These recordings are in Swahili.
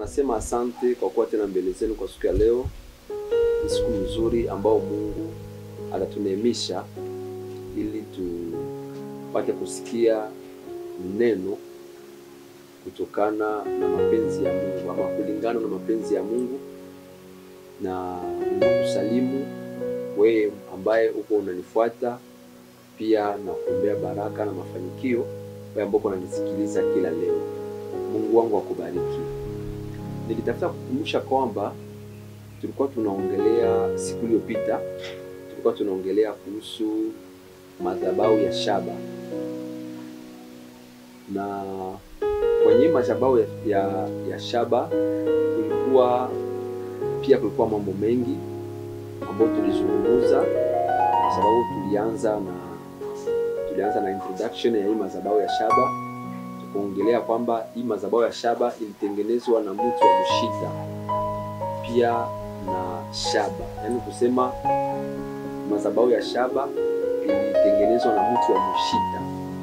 Nasema asante kwa kuwa tena mbele zenu kwa siku ya leo. Ni siku nzuri ambao Mungu anatuneemisha ili tupate kusikia neno kutokana na mapenzi ya Mungu ama kulingana na mapenzi ya Mungu, na ninakusalimu wewe ambaye uko unanifuata, pia na kuombea baraka na mafanikio wewe ambao unanisikiliza kila leo. Mungu wangu akubariki. Nilitafuta kukumbusha kwamba tulikuwa tunaongelea siku iliyopita, tulikuwa tunaongelea kuhusu madhabahu ya shaba, na kwenye madhabahu ya, ya, ya shaba kulikuwa pia kulikuwa mambo mengi ambayo tulizungumza, kwa sababu tulianza na tulianza na introduction ya hii madhabahu ya shaba tukaongelea kwamba hii madhabahu ya shaba ilitengenezwa na mtu wa mshita pia na shaba, yaani kusema madhabahu ya shaba ilitengenezwa na mtu wa mshita,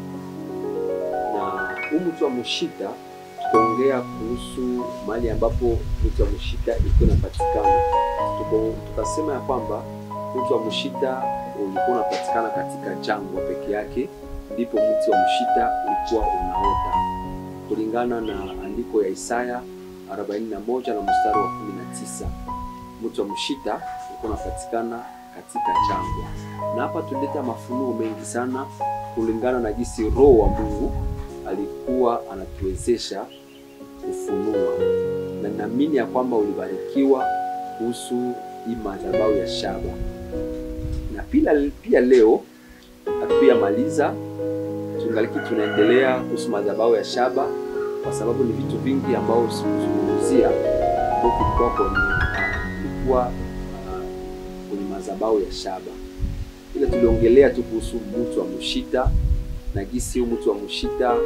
na huu mtu wa mshita tukaongea kuhusu mahali ambapo mtu wa mshita ilikuwa inapatikana. Tukasema ya kwamba mtu wa mshita ulikuwa unapatikana katika jangwa peke yake, ndipo mti wa mshita ulikuwa unaota kulingana na andiko ya Isaya 41 na mstari wa 19. Mti wa mshita ulikuwa unapatikana katika jangwa, na hapa tulileta mafunuo mengi sana kulingana na jinsi Roho wa Mungu alikuwa anatuwezesha kufunua, na naamini ya kwamba ulibarikiwa kuhusu hii madhabahu ya shaba, na pia, pia leo hatuyamaliza tungaliki tunaendelea kuhusu madhabahu ya shaba, kwa sababu ni vitu vingi ambao sikuzungumzia ambao kulikuwa kwenye kulikuwa kwenye madhabahu ya shaba, ila tuliongelea tu kuhusu mtu wa mshita na gisi huu mtu wa mshita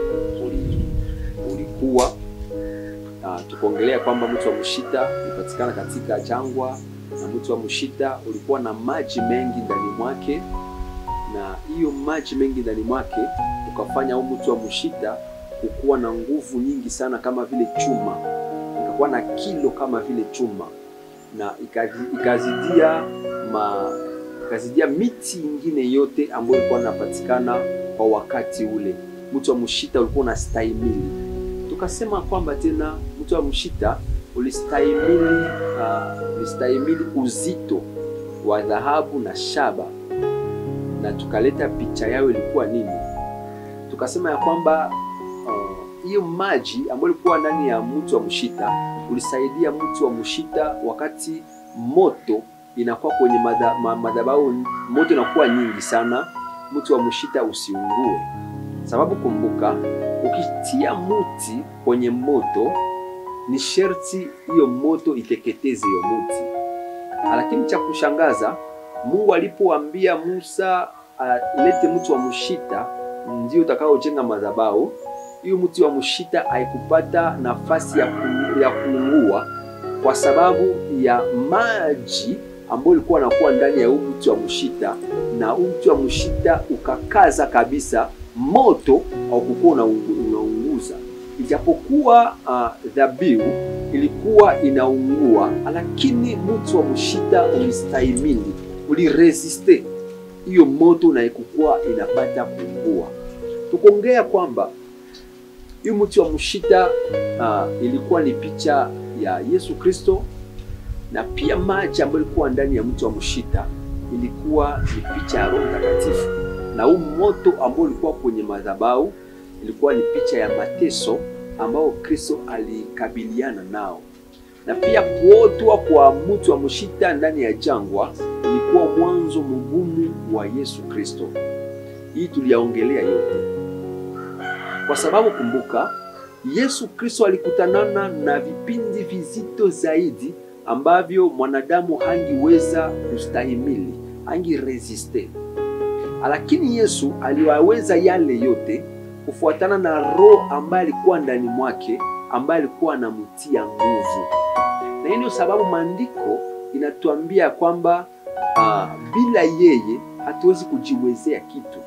ulikuwa uh, tukaongelea kwamba mtu wa mshita ulipatikana katika jangwa na mtu wa mshita ulikuwa na maji mengi ndani mwake, na hiyo maji mengi ndani mwake ukafanya huu mti wa mshita kukuwa na nguvu nyingi sana kama vile chuma, ikakuwa na kilo kama vile chuma, na ikazidia ma ikazidia miti ingine yote ambayo ilikuwa inapatikana kwa wakati ule. Mti wa mshita ulikuwa unastahimili. Tukasema kwamba tena mti wa mshita ulistahimili, uh, ulistahimili uzito wa dhahabu na shaba, na tukaleta picha yao ilikuwa nini tukasema ya kwamba hiyo uh, maji ambayo ilikuwa ndani ya mti wa mshita ulisaidia mti wa mshita wakati moto inakuwa kwenye madhabahu, moto inakuwa nyingi sana, mti wa mshita usiungue. Sababu kumbuka, ukitia mti kwenye moto ni sherti hiyo moto iteketeze hiyo mti. Lakini cha kushangaza, Mungu alipoambia Musa alete uh, mti wa mshita ndio utakaojenga madhabahu hiyo, mti wa mshita haikupata nafasi ya, ku, ya kuungua kwa sababu ya maji ambayo ilikuwa nakuwa ndani ya huu mti wa mshita, na huu mti wa mshita ukakaza kabisa, moto haukukuwa unaunguza, ijapokuwa uh, dhabihu ilikuwa inaungua, lakini mti wa mshita ulistahimili, uliresiste hiyo moto na ikukuwa inapata kuungua. Tukuongea kwamba hiyo mti wa mshita uh, ilikuwa ni picha ya Yesu Kristo, na pia maji ambayo ilikuwa ndani ya mti wa mshita ilikuwa ni picha ya Roho Mtakatifu, na huu moto ambao ulikuwa kwenye madhabahu ilikuwa ni picha ya mateso ambao Kristo alikabiliana nao, na pia kuotwa kwa mti wa mshita ndani ya jangwa ilikuwa mwanzo mgumu wa Yesu Kristo. Hii tuliyaongelea yote kwa sababu kumbuka, Yesu Kristo alikutanana na vipindi vizito zaidi ambavyo mwanadamu hangiweza kustahimili, hangiresiste, lakini Yesu aliwaweza yale yote kufuatana na Roho ambaye alikuwa ndani mwake, ambaye alikuwa anamtia nguvu. Na hii ndio sababu maandiko inatuambia kwamba uh, bila yeye hatuwezi kujiwezea kitu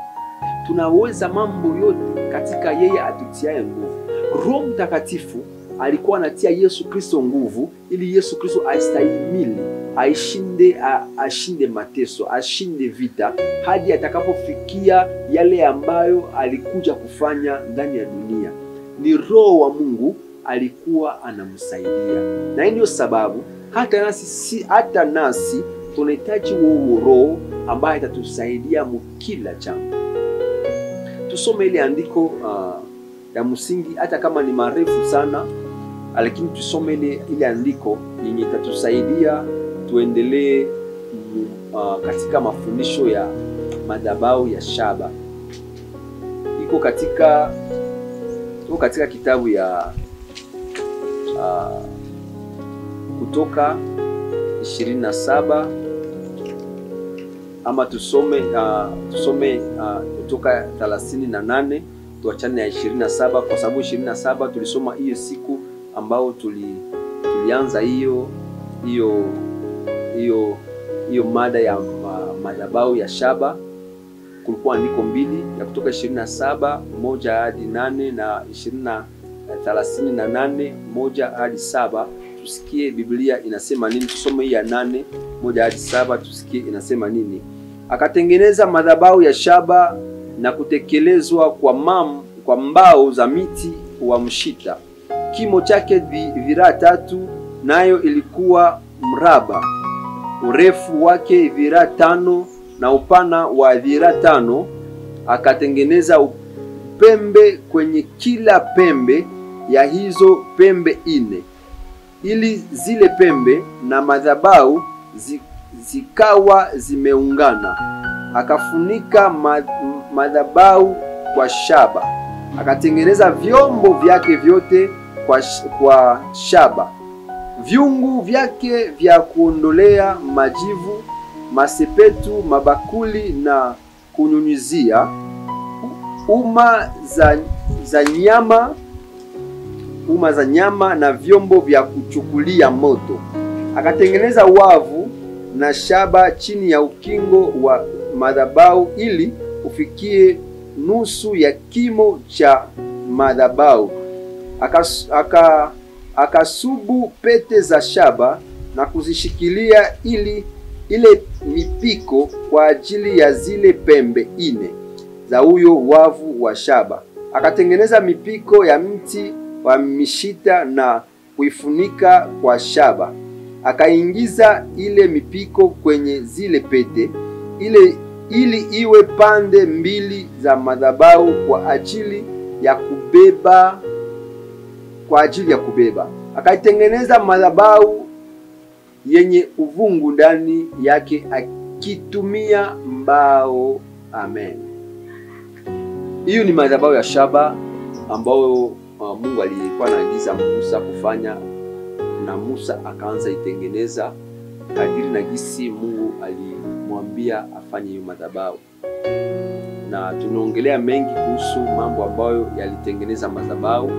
tunaweza mambo yote katika yeye atutiaye nguvu. Roho Mtakatifu alikuwa anatia Yesu Kristo nguvu ili Yesu Kristo astahimili aishinde a, ashinde mateso ashinde vita hadi atakapofikia yale ambayo alikuja kufanya ndani ya dunia. Ni Roho wa Mungu alikuwa anamsaidia, na hii ndio sababu hata nasi, si, hata nasi tunahitaji huo Roho ambaye atatusaidia mukila jambo. Tusome ile andiko uh, ya msingi, hata kama ni marefu sana, lakini tusome ile ile andiko yenye itatusaidia tuendelee uh, katika mafundisho ya madhabahu ya shaba. Iko katika iko katika kitabu ya uh, Kutoka ishirini na saba ama tusome uh, tusome uh, Kutoka thelathini na nane tuachane na ishirini na saba kwa sababu ishirini na saba tulisoma hiyo siku ambao tuli, tulianza hiyo hiyo hiyo hiyo mada ya ma, madhabahu ya shaba. Kulikuwa andiko mbili ya Kutoka ishirini na saba moja hadi nane na ishirini na thelathini na nane moja hadi saba tusikie Biblia inasema nini. Tusome hii ya nane moja hadi saba tusikie inasema nini. Akatengeneza madhabahu ya shaba na kutekelezwa kwa mam, kwa mbao za miti wa mshita, kimo chake viraa tatu, nayo ilikuwa mraba, urefu wake viraa tano na upana wa viraa tano. Akatengeneza upembe kwenye kila pembe ya hizo pembe ine ili zile pembe na madhabahu zikawa zimeungana. Akafunika madhabahu kwa shaba, akatengeneza vyombo vyake vyote kwa, kwa shaba, vyungu vyake vya kuondolea majivu, masepetu, mabakuli na kunyunyizia, uma za, za nyama uma za nyama na vyombo vya kuchukulia moto. Akatengeneza wavu na shaba chini ya ukingo wa madhabahu ili ufikie nusu ya kimo cha madhabahu. Akas, aka, akasubu pete za shaba na kuzishikilia ili ile mipiko kwa ajili ya zile pembe ine za huyo wavu wa shaba. Akatengeneza mipiko ya mti wa mishita na kuifunika kwa shaba. Akaingiza ile mipiko kwenye zile pete ile ili iwe pande mbili za madhabahu kwa ajili ya kubeba kwa ajili ya kubeba. Akaitengeneza madhabahu yenye uvungu ndani yake akitumia mbao. Amen. Hiyo ni madhabahu ya shaba ambayo Uh, Mungu alikuwa anaagiza Musa kufanya na Musa akaanza itengeneza kadiri na gisi Mungu alimwambia afanye hiyo madhabahu, na tunaongelea mengi kuhusu mambo ambayo yalitengeneza madhabahu,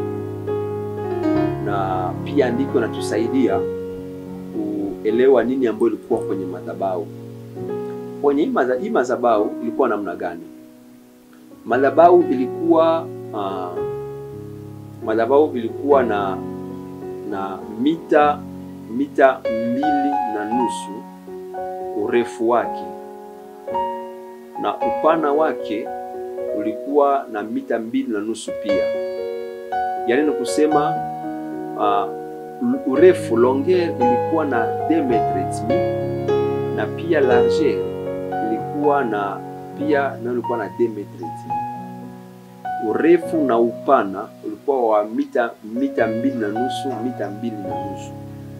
na pia andiko natusaidia kuelewa nini ambayo ilikuwa kwenye madhabahu. Kwenye hii madhabahu ilikuwa namna gani? Madhabahu ilikuwa uh, madhabahu ilikuwa na na mita mita mbili na nusu urefu wake na upana wake ulikuwa na mita mbili na nusu pia. Yaani ni kusema uh, urefu longueur ilikuwa na 2 metres na pia largeur ilikuwa na pia nayo ilikuwa na 2 metres urefu na upana ulikuwa wa mita mita mbili na nusu mita mbili na nusu.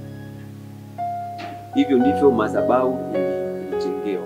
Hivyo ndivyo madhabahu ilijengewa,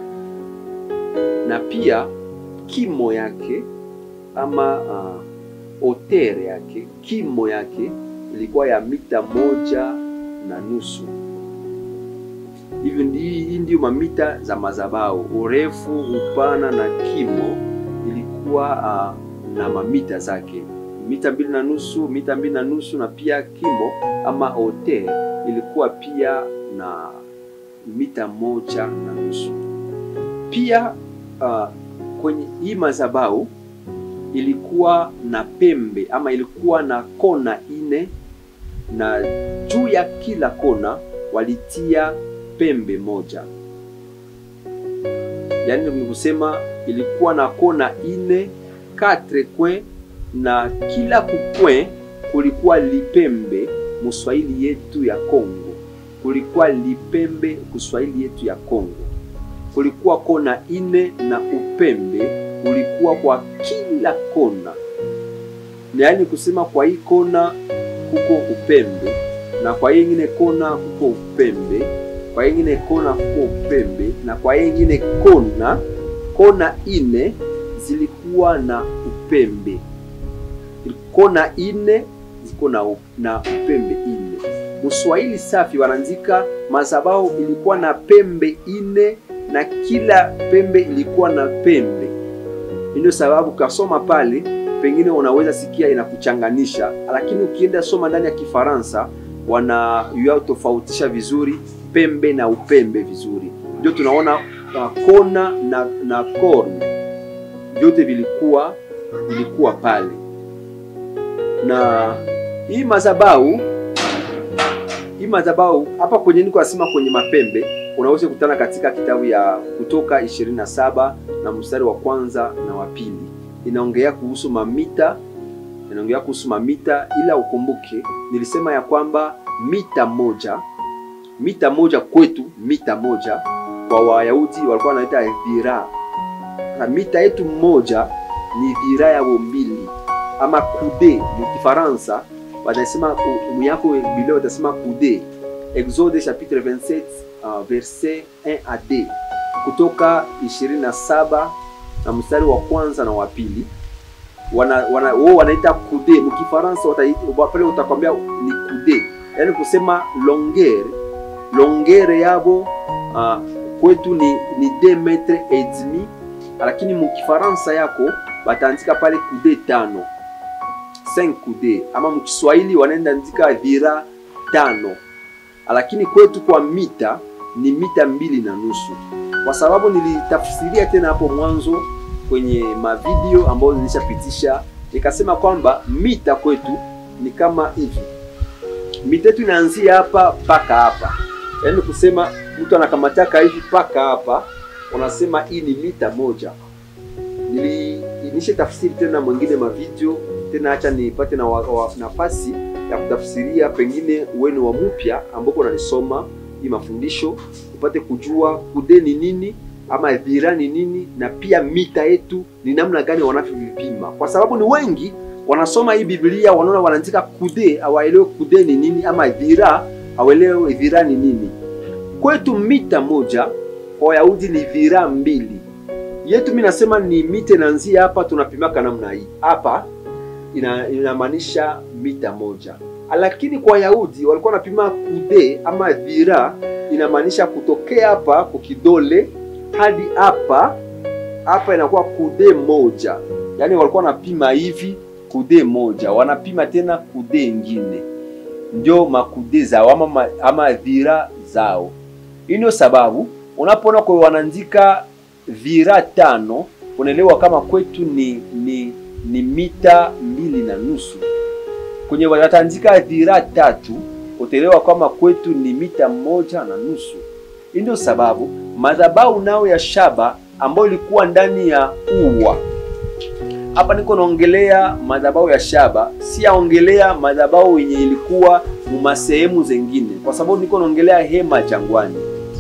na pia kimo yake ama hotere uh, yake kimo yake ilikuwa ya mita moja na nusu. Hivyo hii ndio mamita za madhabahu, urefu, upana na kimo ilikuwa uh, na mamita zake mita mbili na nusu mita mbili na nusu na pia kimo ama hote ilikuwa pia na mita moja na nusu. Pia uh, kwenye hii madhabahu ilikuwa na pembe ama ilikuwa na kona ine na juu ya kila kona walitia pembe moja, yaani ni kusema ilikuwa na kona ine quatre coin, na kila kukwe kulikuwa lipembe muswahili yetu ya Kongo, kulikuwa lipembe kuswahili yetu ya Kongo, kulikuwa kona ine na upembe ulikuwa kwa kila kona, yaani kusema kwa hii kona kuko upembe na kwa hii ingine kona kuko upembe, kwa hii ingine kona kuko upembe na kwa hii ingine kona, kona ine zilikuwa na upembe, kona ine ziko na, na upembe ine. Muswahili safi wanaandika madhabahu ilikuwa na pembe ine na kila pembe ilikuwa na pembe. Ndio sababu kasoma pale pengine unaweza sikia inakuchanganisha, lakini ukienda soma ndani ya Kifaransa wana yao tofautisha vizuri pembe na upembe vizuri. Ndio tunaona uh, kona na, na corne vyote vilikuwa vilikuwa pale, na hii madhabahu hii madhabahu hapa kwenye niko nasema kwenye mapembe unaweza kutana katika kitabu ya Kutoka 27 na mstari wa kwanza na wa pili inaongea kuhusu mamita, inaongea kuhusu mamita, ila ukumbuke nilisema ya kwamba mita moja, mita moja kwetu, mita moja kwa Wayahudi walikuwa wanaita dhira, na mita yetu moja ni dhira yao mbili, ama kude mkifaransa wanasema muyako Biblia watasema kude. Exode chapitre 27 uh, verset 1 à 2, Kutoka 27 na mstari wa kwanza na wa pili wana, wana, wao wanaita kude mkifaransa pale utakwambia ni kude, yaani kusema longere longere yabo uh, kwetu ni ni 2 metre et demi, lakini mkifaransa yako bataandika pale kude tano 5 kude, ama mkiswahili wanaenda andika dhira tano, lakini kwetu kwa mita ni mita mbili na nusu kwa sababu nilitafsiria tena hapo mwanzo kwenye mavideo ambayo nilishapitisha, nikasema kwamba mita kwetu ni kama hivi. Mita yetu inaanzia hapa mpaka hapa, yaani kusema mtu anakamataka hivi mpaka hapa, unasema hii ni mita moja. Niliinisha tafsiri tena mwingine mavideo tena, acha nipate na nafasi ya kutafsiria, pengine uweni wa mpya ambako unanisoma hii mafundisho upate kujua kude ni nini ama dhira ni nini, na pia mita yetu ni namna gani wanavyovipima, kwa sababu ni wengi wanasoma hii Biblia wanaona wanaandika kude, hawaelewe kude ni nini, ama dhira hawaelewe dhira ni nini. Kwetu mita moja kwa Wayahudi ni dhira mbili, yetu mimi nasema ni mita inaanzia hapa, tunapimaka namna hii hapa, ina, inamaanisha mita moja lakini kwa Wayahudi walikuwa wanapima kude ama dhira, inamaanisha kutokea hapa kwa kidole hadi hapa hapa, inakuwa kude moja. Yaani walikuwa wanapima hivi kude moja, wanapima tena kude ingine, ndio makude zao ama, ama dhira zao. Hii ndio sababu unapoona kwa wanaandika dhira tano, unaelewa kama kwetu ni, ni, ni mita mbili na nusu kwenye wataandika dhira tatu utaelewa kwamba kwetu ni mita moja na nusu. Hii ndio sababu madhabahu nao ya shaba ambayo ilikuwa ndani ya ua. Hapa niko naongelea madhabahu ya shaba, si yaongelea madhabahu yenye ilikuwa muma sehemu zengine, kwa sababu niko naongelea hema jangwani.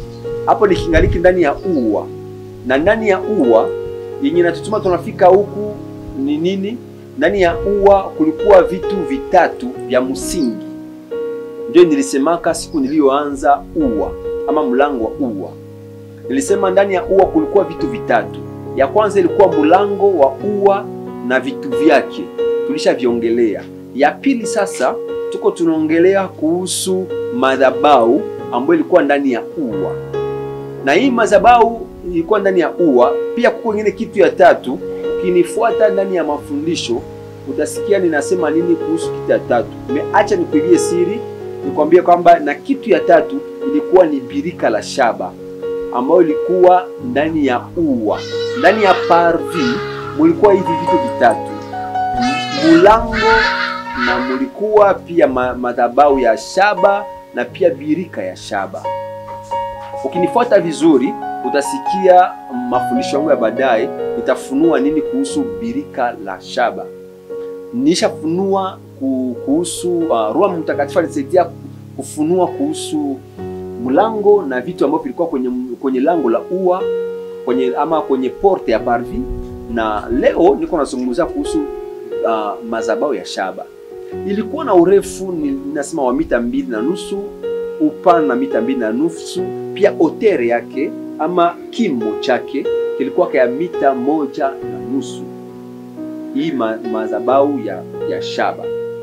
Hapo nikingaliki ndani ya ua, na ndani ya ua yenye natutuma tunafika huku ni nini? Ndani ya ua kulikuwa vitu vitatu vya msingi, ndio nilisemaka siku niliyoanza ua ama mlango wa ua. Nilisema ndani ya ua kulikuwa vitu vitatu. Ya kwanza ilikuwa mlango wa ua na vitu vyake, tulishaviongelea. Ya pili sasa tuko tunaongelea kuhusu madhabahu ambayo ilikuwa ndani ya ua, na hii madhabahu ilikuwa ndani ya ua. Pia kuko ingine kitu ya tatu ukinifuata ndani ya mafundisho utasikia ninasema nini kuhusu kitu ya tatu. Nimeacha nikuibie siri, nikwambie kwamba na kitu ya tatu ilikuwa ni birika la shaba ambayo ilikuwa ndani ya ua. Ndani ya parvi mulikuwa hivi vitu vitatu: mulango na mulikuwa pia ma, madhabahu ya shaba na pia birika ya shaba. Ukinifuata vizuri, utasikia mafundisho yangu ya baadaye, nitafunua nini kuhusu birika la shaba. Nishafunua kuhusu uh, Roho Mtakatifu alisaidia kufunua kuhusu mlango na vitu ambavyo vilikuwa kwenye, kwenye lango la ua kwenye ama kwenye porte ya parvis, na leo niko nazungumzia kuhusu uh, madhabahu ya shaba. Ilikuwa na urefu ninasema wa mita mbili na nusu, upana na mita mbili na nusu, pia otere yake ama kimo chake kilikuwa kaya mita moja na nusu. Hii ma, madhabahu ya, ya shaba.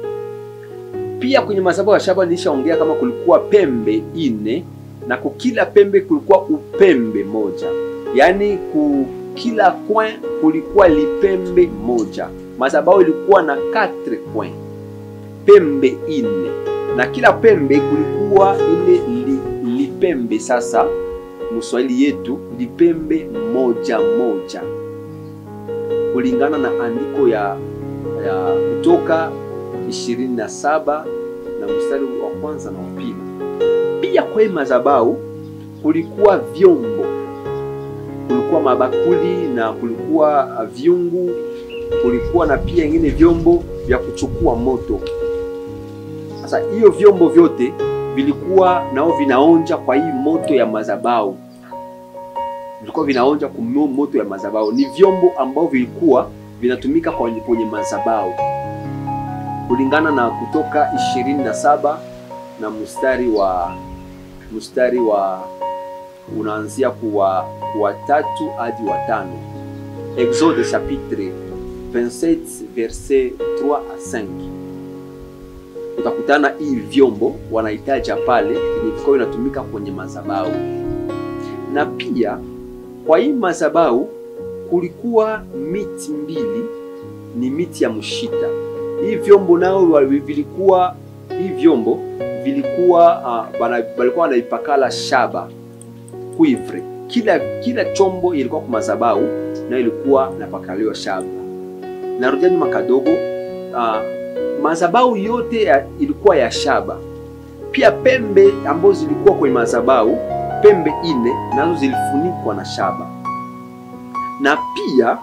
Pia kwenye madhabahu ya shaba nilishaongea kama kulikuwa pembe ine na kukila pembe kulikuwa upembe moja, yaani ku kila coin kulikuwa lipembe moja. Madhabahu ilikuwa na 4 coin, pembe ine, na kila pembe kulikuwa ile li, lipembe sasa Mswahili yetu lipembe moja moja, kulingana na andiko ya, ya Kutoka 27 na mstari wa kwanza na wa pili. Pia kwa hii madhabahu kulikuwa vyombo, kulikuwa mabakuli na kulikuwa vyungu, kulikuwa na pia ingine vyombo vya kuchukua moto. Sasa hiyo vyombo vyote vilikuwa nao vinaonja kwa hii moto ya madhabahu, vilikuwa vinaonja kwa moto ya madhabahu. Ni vyombo ambavyo vilikuwa vinatumika kwenye madhabahu kulingana na Kutoka 27 na mstari wa mstari wa unaanzia kuwa wa tatu hadi wa tano. Exode chapitre 27 verset 3 à 5. Utakutana hii vyombo wanahitaja pale vilikuwa vinatumika kwenye madhabahu, na pia kwa hii madhabahu kulikuwa miti mbili, ni miti ya mshita. Hii vyombo nao vilikuwa hii vyombo vilikuwa uh, walikuwa wanaipakala shaba cuivre. Kila kila chombo ilikuwa kwa madhabahu na ilikuwa napakaliwa shaba. Narudia nyuma kadogo, uh, madhabahu yote ya, ilikuwa ya shaba. Pia pembe ambazo zilikuwa kwenye madhabahu, pembe ine nazo zilifunikwa na shaba, na pia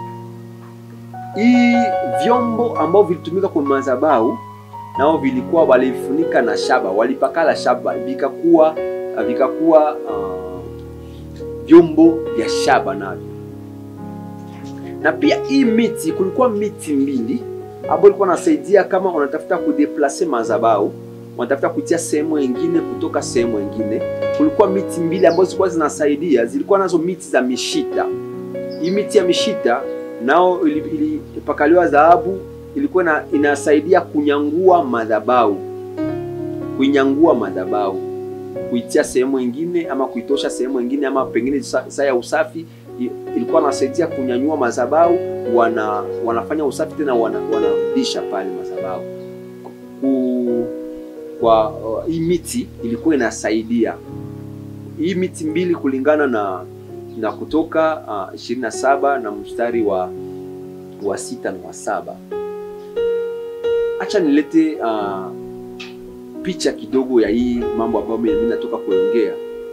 hii vyombo ambavyo vilitumika kwenye madhabahu nao vilikuwa walifunika na shaba, walipakala shaba, vikakuwa vikakuwa uh, vyombo vya shaba navyo. Na pia hii miti, kulikuwa miti mbili ambayo ilikuwa nasaidia kama unatafuta kudeplase madhabahu, unatafuta kutia sehemu nyingine kutoka sehemu nyingine. Kulikuwa miti mbili ambazo zilikuwa zinasaidia, zilikuwa nazo miti za mishita. Hii miti ya mishita nao ilipakaliwa dhahabu ilikuwa na, inasaidia kunyangua madhabahu, kuinyangua madhabahu, kuitia sehemu nyingine ama kuitosha sehemu nyingine ama pengine saa ya usafi, ilikuwa nasaidia kunyanyua madhabahu, wana wanafanya usafi tena wanarudisha wana pale madhabahu ku, kwa uh, hii miti ilikuwa inasaidia hii miti mbili kulingana na na Kutoka uh, 27 na mstari wa wa sita na wa saba. Acha nilete uh, picha kidogo ya hii mambo ambayo mimi natoka kuongea.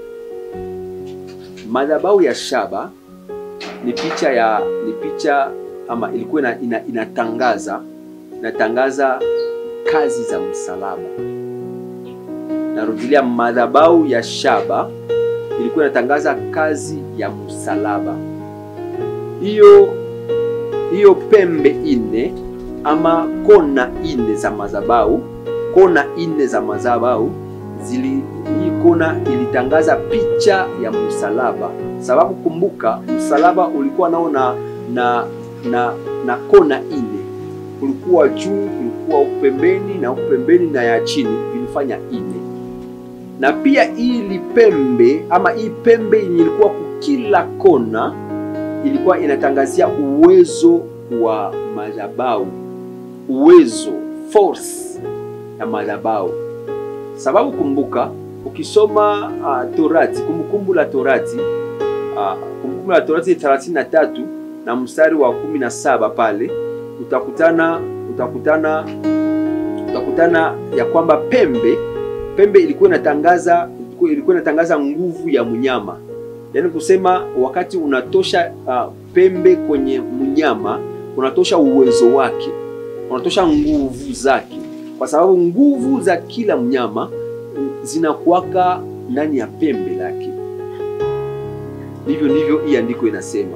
Madhabahu ya shaba ni picha ya ni picha ama ilikuwa ina, ina, inatangaza inatangaza kazi za msalaba. Narudilia, madhabahu ya shaba ilikuwa inatangaza kazi ya msalaba. Hiyo hiyo pembe ine ama kona ine za madhabahu, kona ine za madhabahu zili, hii kona ilitangaza picha ya msalaba, sababu kumbuka, msalaba ulikuwa nao na, na, na, na kona ine, kulikuwa juu, kulikuwa upembeni na upembeni na ya chini vilifanya ine na pia hii pembe ama hii pembe yenye ilikuwa kukila kona ilikuwa inatangazia uwezo wa madhabahu, uwezo force ya madhabahu. Sababu kumbuka, ukisoma uh, Torati, kumbukumbu la Torati uh, kumbukumbu la Torati 33 na mstari wa 17 pale utakutana utakutana utakutana ya kwamba pembe pembe ilikuwa inatangaza ilikuwa inatangaza nguvu ya mnyama, yaani kusema wakati unatosha uh, pembe kwenye mnyama unatosha uwezo wake, unatosha nguvu zake, kwa sababu nguvu za kila mnyama zinakuwaka ndani ya pembe lake. Ndivyo ndivyo hii andiko inasema,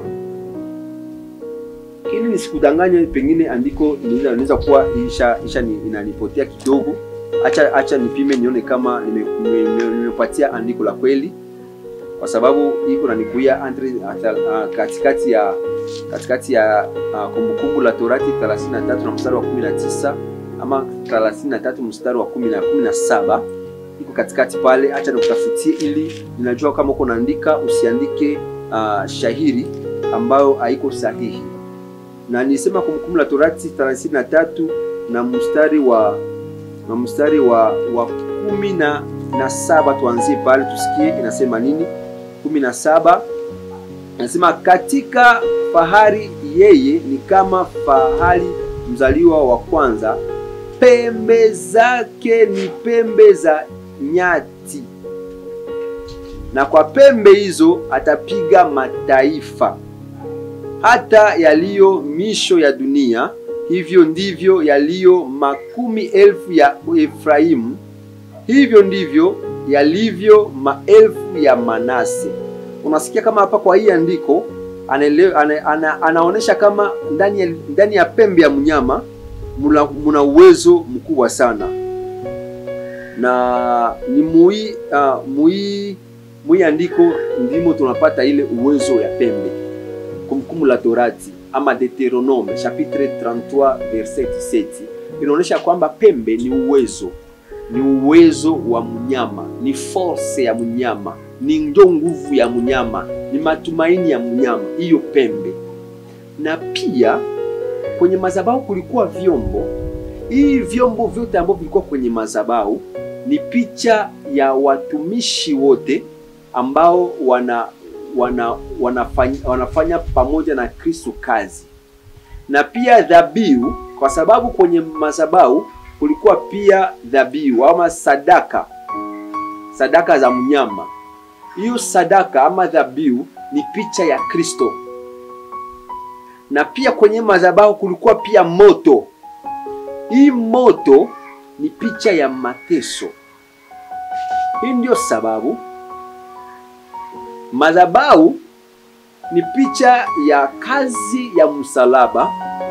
lakini nisikudanganye, pengine andiko inaweza kuwa isha, isha inanipotea kidogo. Acha acha nipime nione kama nimepatia nime, andiko la kweli, kwa sababu iko nanikuia entre uh, katikati ya katikati ya uh, Kumbukumbu la Torati 33 na mstari wa 19 ama 33 mstari wa 10 na 17 iko katikati pale. Acha nikutafutie ili ninajua kama uko naandika, usiandike uh, shahiri ambayo haiko sahihi. Na nisema Kumbukumbu la Torati 33 na mstari wa na mstari wa wa kumi na, na saba tuanzie pale tusikie inasema nini. kumi na saba inasema katika fahari yeye ni kama fahali mzaliwa wa kwanza, pembe zake ni pembe za nyati, na kwa pembe hizo atapiga mataifa, hata yaliyo misho ya dunia hivyo ndivyo yaliyo makumi elfu ya Efraimu, hivyo ndivyo yalivyo maelfu ya Manase. Unasikia kama hapa kwa hii andiko anaele, ana, ana, anaonyesha kama ndani ya, ndani ya pembe ya mnyama muna, muna uwezo mkubwa sana, na ni mui uh, mui mui andiko ndimo tunapata ile uwezo ya pembe. Kumbukumbu la Torati ama Deuteronome chapitre 33 verset 17 inaonyesha kwamba pembe ni uwezo, ni uwezo wa mnyama, ni force ya mnyama, ni ndio nguvu ya mnyama, ni matumaini ya mnyama, hiyo pembe. Na pia kwenye madhabahu kulikuwa vyombo. Hii vyombo vyote ambavyo vilikuwa kwenye madhabahu ni picha ya watumishi wote ambao wana wana, wanafanya, wanafanya pamoja na Kristo kazi, na pia dhabihu, kwa sababu kwenye madhabahu kulikuwa pia dhabihu ama sadaka, sadaka za mnyama. Hiyo sadaka ama dhabihu ni picha ya Kristo, na pia kwenye madhabahu kulikuwa pia moto. Hii moto ni picha ya mateso. Hii ndio sababu madhabahu ni picha ya kazi ya msalaba.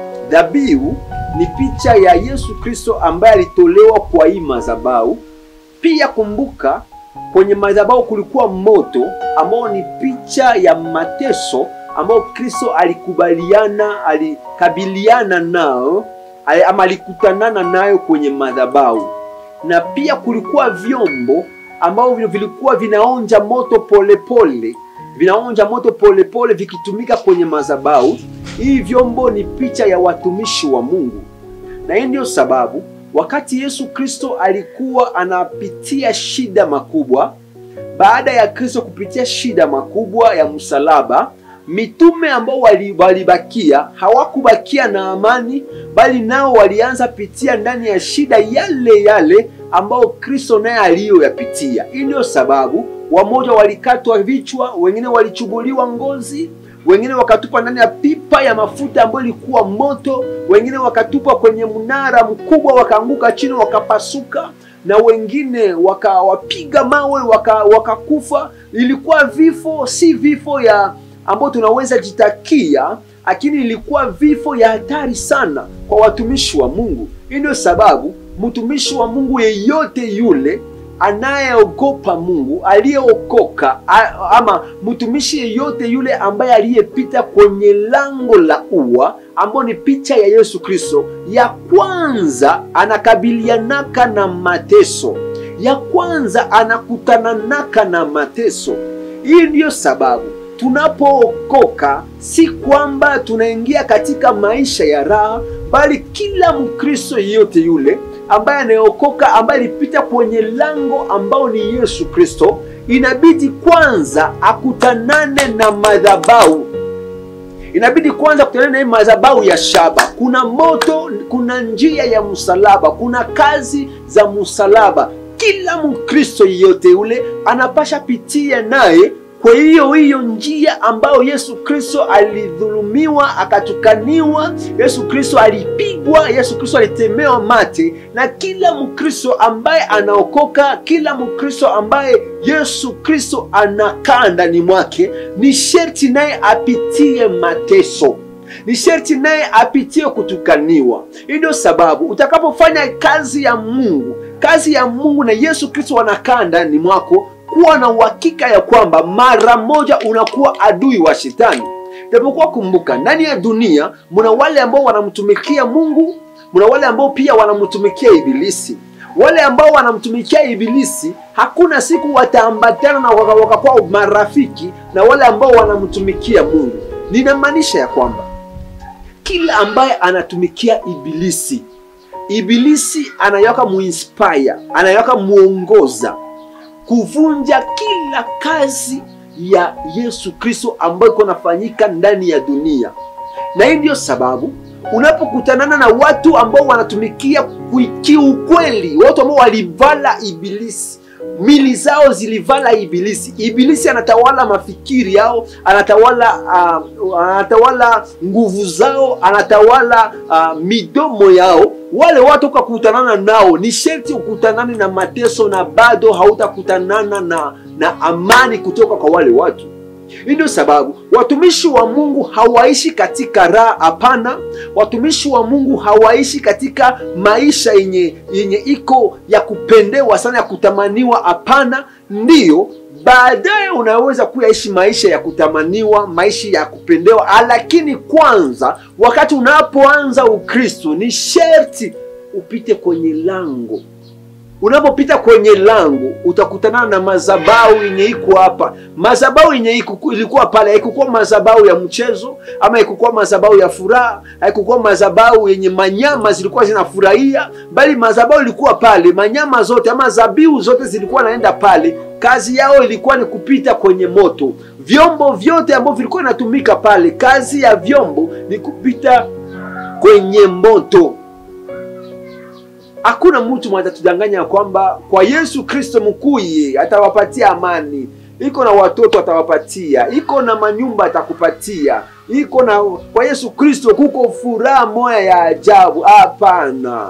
Dhabihu ni picha ya Yesu Kristo ambaye alitolewa kwa hii madhabahu. Pia kumbuka, kwenye madhabahu kulikuwa moto ambao ni picha ya mateso ambao Kristo alikubaliana, alikabiliana nao ama alikutanana nayo kwenye madhabahu, na pia kulikuwa vyombo ambao vilikuwa vinaonja moto polepole pole, vinaonja moto polepole pole, vikitumika kwenye madhabahu. Hii vyombo ni picha ya watumishi wa Mungu, na hii ndiyo sababu wakati Yesu Kristo alikuwa anapitia shida makubwa, baada ya Kristo kupitia shida makubwa ya msalaba, mitume ambao walibakia hawakubakia na amani, bali nao walianza pitia ndani ya shida yale yale ambao Kristo naye aliyoyapitia. Hii ndio sababu wamoja walikatwa vichwa, wengine walichubuliwa ngozi, wengine wakatupwa ndani ya pipa ya mafuta ambayo ilikuwa moto, wengine wakatupwa kwenye mnara mkubwa wakaanguka chini wakapasuka, na wengine wakawapiga mawe wakakufa. Waka ilikuwa vifo, si vifo ya ambao tunaweza jitakia, lakini ilikuwa vifo ya hatari sana kwa watumishi wa Mungu. Hii ndio sababu mtumishi wa Mungu yeyote yule anayeogopa Mungu, aliyeokoka, ama mtumishi yeyote yule ambaye aliyepita kwenye lango la ua ambao ni picha ya Yesu Kristo, ya kwanza anakabilianaka na mateso, ya kwanza anakutananaka na mateso. Hii ndiyo sababu tunapookoka si kwamba tunaingia katika maisha ya raha, bali kila Mkristo yeyote yule ambaye anayeokoka, ambaye alipita kwenye lango ambao ni Yesu Kristo, inabidi kwanza akutanane na madhabahu, inabidi kwanza kutana na hii madhabahu ya shaba. Kuna moto, kuna njia ya msalaba, kuna kazi za msalaba. Kila Mkristo yeyote ule anapasha pitia naye kwa hiyo hiyo njia ambayo Yesu Kristo alidhulumiwa, akatukaniwa, Yesu Kristo alipigwa, Yesu Kristo alitemewa mate, na kila Mkristo ambaye anaokoka, kila Mkristo ambaye Yesu Kristo anakaa ndani mwake, ni sherti naye apitie mateso ni sherti naye apitie kutukaniwa. Hii ndio sababu utakapofanya kazi ya Mungu, kazi ya Mungu na Yesu Kristo anakaa ndani mwako, kuwa na uhakika ya kwamba mara moja unakuwa adui wa shetani. Japokuwa kumbuka, ndani ya dunia muna wale ambao wanamtumikia Mungu, muna wale ambao pia wanamtumikia Ibilisi. Wale ambao wanamtumikia Ibilisi hakuna siku wataambatana na waka- wakakuwa marafiki na wale ambao wanamtumikia Mungu. Ninamaanisha ya kwamba kila ambaye anatumikia Ibilisi, Ibilisi anayaka muinspire, anayaka muongoza kuvunja kila kazi ya Yesu Kristo ambayo iko nafanyika ndani ya dunia. Na hii ndiyo sababu unapokutanana na watu ambao wanatumikia kui- kiukweli, watu ambao walivala Ibilisi, mili zao zilivala Ibilisi. Ibilisi anatawala mafikiri yao, anatawala uh, anatawala nguvu zao, anatawala uh, midomo yao. Wale watu ukakutanana nao, ni sherti ukutanane na mateso, na bado hautakutanana na, na amani kutoka kwa wale watu. Hii ndio sababu watumishi wa Mungu hawaishi katika raha. Hapana, watumishi wa Mungu hawaishi katika maisha yenye yenye iko ya kupendewa sana, ya kutamaniwa. Hapana, ndiyo baadaye unaweza kuyaishi maisha ya kutamaniwa, maisha ya kupendewa, lakini kwanza, wakati unapoanza Ukristo, ni sherti upite kwenye lango unapopita kwenye lango utakutana na madhabahu yenye iko hapa. Madhabahu yenye iko- ilikuwa pale haikukuwa madhabahu ya mchezo, ama haikukuwa madhabahu ya furaha, haikukuwa madhabahu yenye manyama zilikuwa zinafurahia, bali madhabahu ilikuwa pale, manyama zote ama zabihu zote zilikuwa naenda pale. Kazi yao ilikuwa ni kupita kwenye moto. Vyombo vyote ambavyo vilikuwa inatumika pale, kazi ya vyombo ni kupita kwenye moto. Hakuna mtu mwenye atatudanganya kwamba kwa Yesu Kristo mkuye atawapatia amani. Iko na watoto atawapatia, iko na manyumba atakupatia, iko na kwa Yesu Kristo kuko furaha moya ya ajabu. Hapana.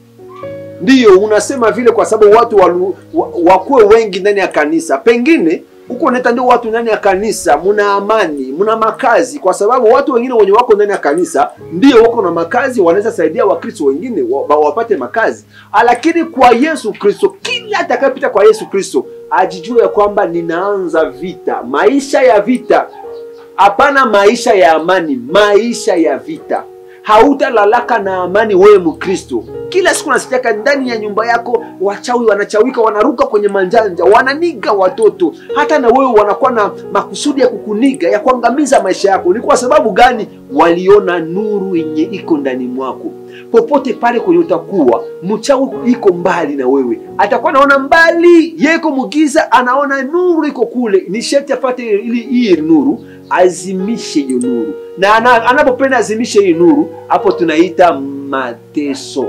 Ndiyo unasema vile kwa sababu watu walu, wa, wakuwe wengi ndani ya kanisa, pengine huko unaita ndio watu ndani ya kanisa muna amani, muna makazi, kwa sababu watu wengine wenye wako ndani ya kanisa ndio wako na makazi, wanaweza saidia Wakristo wengine wa, wa, wapate makazi. Lakini kwa Yesu Kristo, kila atakayepita kwa Yesu Kristo ajijue ya kwamba ninaanza vita, maisha ya vita, hapana maisha ya amani, maisha ya vita. Hautalalaka na amani wewe Mkristo. Kila siku nasikiaka ndani ya nyumba yako wachawi wanachawika, wanaruka kwenye manjanja, wananiga watoto. Hata na wewe wanakuwa na makusudi ya kukuniga, ya kuangamiza maisha yako. Ni kwa sababu gani? Waliona nuru yenye iko ndani mwako. Popote pale kwenye utakuwa, mchawi iko mbali na wewe, atakuwa anaona mbali, yeko mugiza, anaona nuru iko kule. Ni sharti apate ili hii nuru azimishe hiyo nuru, na ana- anapopenda azimishe hii nuru, hapo tunaita mateso.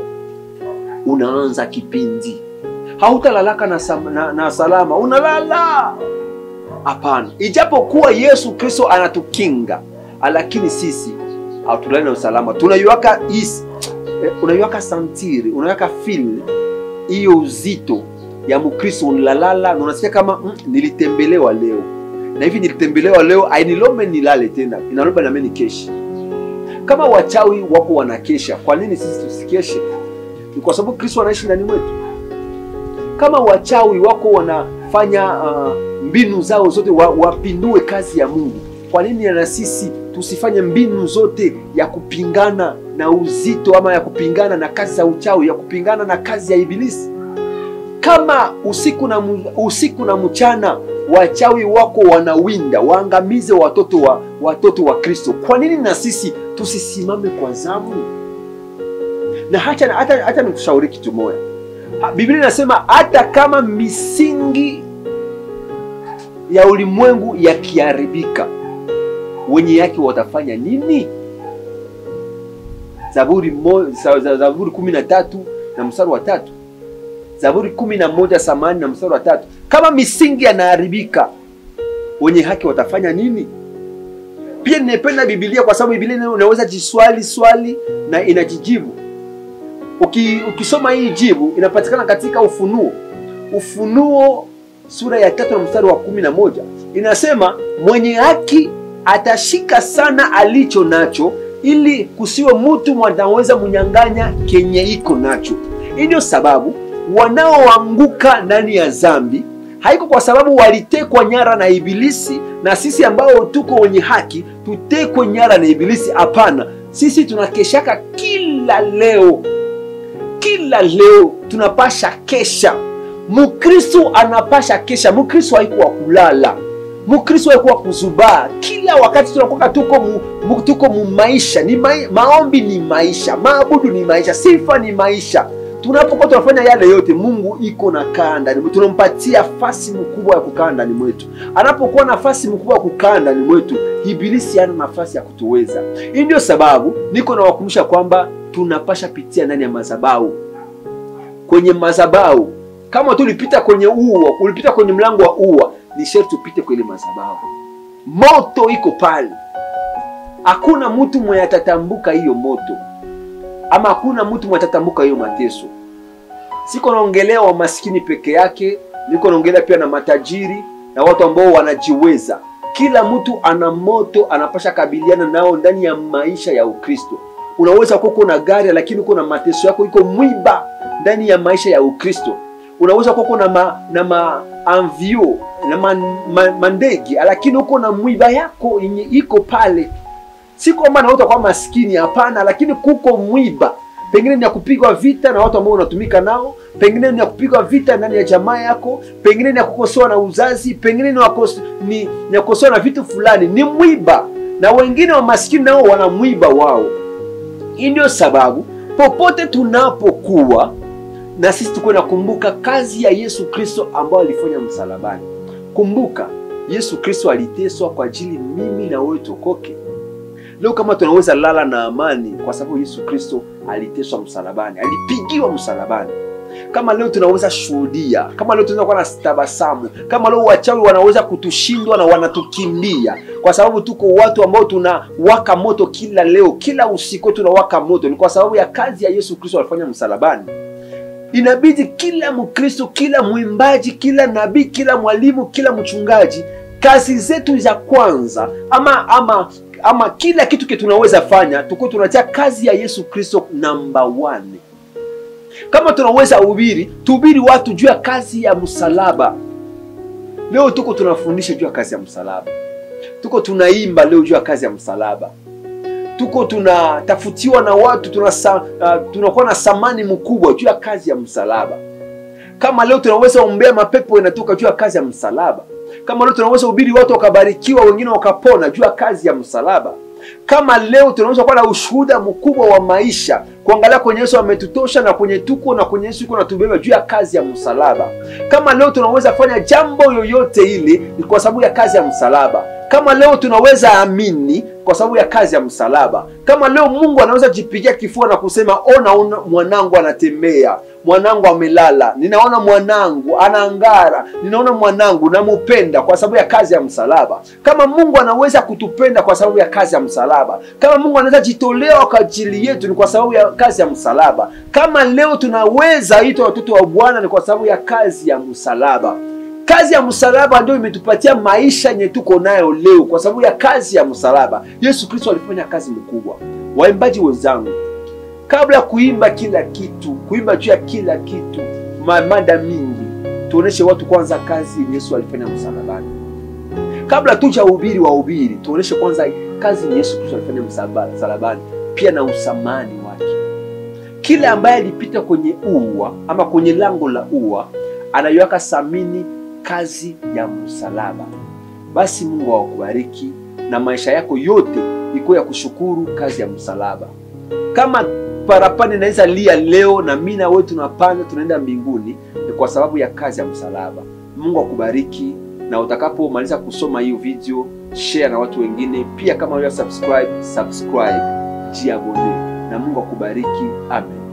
Unaanza kipindi, hautalalaka na, sam- na, na salama, unalala hapana. Ijapokuwa Yesu Kristo anatukinga, lakini sisi hatulali na usalama. Tunaiwaka is eh, unaiwaka santiri, unaiwaka feel hiyo uzito ya Mkristo, unalalala na unasikia kama mm, nilitembelewa leo na hivi nilitembelewa leo, ainilombe nilale tena, inalomba nami nikeshe. Kama wachawi wako wanakesha, kwa nini sisi tusikeshe? Ni kwa sababu Kristo anaishi ndani mwetu. Kama wachawi wako wanafanya uh, mbinu zao zote wa, wapindue kazi ya Mungu, kwa nini na sisi tusifanye mbinu zote ya kupingana na uzito ama ya kupingana na kazi za uchawi, ya kupingana na kazi ya Ibilisi? Kama usiku na, mu- usiku na mchana wachawi wako wanawinda waangamize watoto wa watoto wa Kristo, kwa nini na sisi tusisimame kwa zamu? Na hata hata, hata nikushauri kitu moja. Ha, Biblia inasema hata kama misingi ya ulimwengu yakiharibika, wenye haki watafanya nini? Zaburi mo, za- za- Zaburi kumi na tatu na mstari wa tatu Zaburi kumi na moja samani na mstari wa tatu kama misingi yanaharibika wenye haki watafanya nini? Pia nimependa Biblia kwa sababu Biblia ina- unaweza jiswali swali na inajijibu. Uki, ukisoma hii jibu inapatikana katika Ufunuo, Ufunuo sura ya tatu na mstari wa kumi na moja inasema mwenye haki atashika sana alicho nacho, ili kusiwe mtu mwanaweza munyang'anya kenye iko nacho. Hii ndio sababu wanaoanguka ndani ya dhambi haiko kwa sababu walitekwa nyara na Ibilisi, na sisi ambao tuko wenye haki tutekwe nyara na Ibilisi. Hapana, sisi tunakeshaka kila leo, kila leo tunapasha kesha. Mkristo anapasha kesha. Mkristo haikuwa kulala, Mkristo haikuwa kuzubaa. Kila wakati tunakuwa tuko mu, mu, tuko mu maisha ni mai, maombi ni maisha, maabudu ni maisha, sifa ni maisha tunapokuwa tunafanya yale yote, Mungu iko na kaa ndani mwetu, tunampatia nafasi mkubwa ya kukaa ndani mwetu. Anapokuwa nafasi mkubwa ya kukaa ndani mwetu, ibilisi hana nafasi ya kutuweza. Hii ndio sababu niko nawakumbusha kwamba tunapasha pitia ndani ya madhabahu, kwenye madhabahu. Kama tu ulipita kwenye ua, ulipita kwenye mlango wa ua, ni sharti upite kwenye madhabahu. Moto iko pale, hakuna mtu mwenye atatambuka hiyo moto ama hakuna mtu mwatatambuka hiyo mateso. Siko naongelea wa maskini peke yake, niko naongelea pia na matajiri na watu ambao wanajiweza. Kila mtu ana moto anapasha kabiliana nao ndani ya maisha ya Ukristo. Unaweza kuwa uko na gari lakini uko na mateso yako iko mwiba ndani ya maisha ya Ukristo. Unaweza kuwa uko na ma, na ma anvio na man, ma, mandege lakini uko na mwiba yako yenye iko pale si kwamba na utakuwa maskini, hapana, lakini kuko mwiba, pengine ni ya kupigwa vita na watu ambao unatumika nao, pengine ni ya kupigwa vita ndani ya jamaa yako, pengine ni ya kukosoa na uzazi, pengine ni, wakos, ni, ni ya kukosoa na vitu fulani, ni mwiba. Na wengine wa maskini nao wana mwiba wao. Hii ndio sababu popote tunapokuwa na sisi tukuwe nakumbuka kazi ya Yesu Kristo ambayo alifanya msalabani. Kumbuka Yesu Kristo aliteswa kwa ajili mimi na wewe tukoke. Leo kama tunaweza lala na amani kwa sababu Yesu Kristo aliteswa msalabani, alipigiwa msalabani. Kama leo tunaweza shuhudia, kama leo tunaweza kuwa na tabasamu, kama leo wachawi wanaweza kutushindwa na wanatukimbia kwa sababu tuko watu ambao tunawaka moto kila leo, kila usiku tunawaka moto, ni kwa sababu ya kazi ya Yesu Kristo alifanya msalabani. Inabidi kila Mkristo, kila mwimbaji, kila nabii, kila mwalimu, kila mchungaji, kazi zetu za kwanza ama ama ama kila kitu ke tunaweza fanya tuko tunatia kazi ya Yesu Kristo namba one. Kama tunaweza ubiri, tuhubiri watu juu ya kazi ya msalaba. Leo tuko tunafundisha juu ya kazi ya msalaba, tuko tunaimba leo juu ya kazi ya msalaba, tuko tunatafutiwa na watu tunasa, uh, tunakuwa na samani mkubwa juu ya kazi ya msalaba. Kama leo tunaweza ombea mapepo yanatoka juu ya kazi ya msalaba kama leo tunaweza hubiri watu wakabarikiwa, wengine wakapona juu ya kazi ya msalaba. Kama leo tunaweza kuwa na ushuhuda mkubwa wa maisha, kuangalia kwenye Yesu ametutosha na kwenye tuko na kwenye Yesu yuko natubeba juu ya kazi ya msalaba. Kama leo tunaweza fanya jambo yoyote ile, ni kwa sababu ya kazi ya msalaba. Kama leo tunaweza amini kwa sababu ya kazi ya msalaba. Kama leo Mungu anaweza jipigia kifua na kusema ona, ona mwanangu anatembea, mwanangu amelala, ninaona mwanangu anaangara, ninaona mwanangu namupenda kwa sababu ya kazi ya msalaba. Kama Mungu anaweza kutupenda kwa sababu ya kazi ya msalaba, kama Mungu anaweza jitolea kwa ajili yetu, ni kwa sababu ya kazi ya msalaba. Kama leo tunaweza itwa watoto wa Bwana, ni kwa sababu ya kazi ya msalaba. Kazi ya msalaba ndio imetupatia maisha yenye tuko nayo leo, kwa sababu ya kazi ya msalaba. Yesu Kristo alifanya kazi mkubwa. Waimbaji wenzangu, kabla ya kuimba kila kitu, kuimba juu ya kila kitu, mada mingi, tuoneshe watu kwanza kazi yenye Yesu alifanya msalabani. Kabla tuja uhubiri wa ubiri, tuoneshe kwanza kazi yenye Yesu Kristo alifanya msalabani, pia na usamani wake. Kila ambaye alipita kwenye ua ama kwenye lango la ua anaiweka samini kazi ya msalaba. Basi Mungu awakubariki na maisha yako yote ikuwa ya kushukuru kazi ya msalaba. Kama parapanda inaweza lia leo na mimi na wewe tunapanda tunaenda mbinguni, ni kwa sababu ya kazi ya msalaba. Mungu akubariki, na utakapomaliza kusoma hiyo video share na watu wengine pia. Kama wewe subscribe, subscribe, jiabone na Mungu akubariki. Amen.